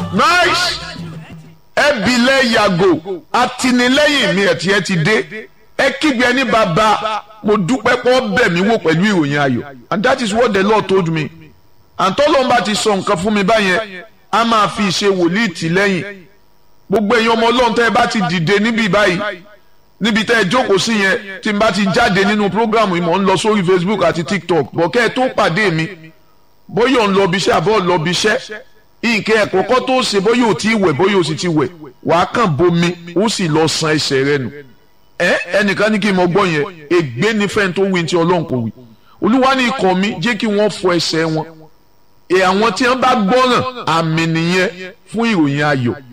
nice ẹbílẹ̀ yàgò atinilẹ́yìn mi ẹ̀tí ẹ ti dé ẹ kígbe ẹni bàbá mo dúpẹ́ pọ́ bẹ̀ mí wò pẹ̀lú ìròyìn ayọ̀ and that is what the Lord told me àtọ́lọ́mbà ti sọ nǹkan fún mi báyẹn a máa fi ìṣe wòlíì tì lẹ́yìn gbogbo èèyàn ọmọ ọlọ́run tẹ́ ẹ bá ti dìde níbí báyìí níbi tẹ́ ẹ jókòó sí yẹn tí n bá ti jáde nínú prógrámù yìí mò ń lọ sórí Facebook àti TikTok bọ̀kẹ́ ẹ tó pàdé mi bóyá ò ń lọ bí iṣẹ́ àbọ̀ lọ bí iṣẹ́ nǹkan ẹ̀kọ́ kọ́ tó ṣe bóyá ò tí wẹ̀ bóyá ò sì ti wẹ̀ wàá kàn bomi ó sì lọ san ẹsẹ̀ rẹ nù ẹ ẹnìkan ní kí n mọ gbọ́ yẹn ègbé ní fẹ́ni tó wí tí ọlọ́run kò wí olúwa ní ikọ̀ mi jẹ́ kí wọ́n fọ ẹsẹ̀ wọn ẹ àwọn tí wọ́n bá gbọ́ràn àmì nìyẹn fún ìròyìn ayọ̀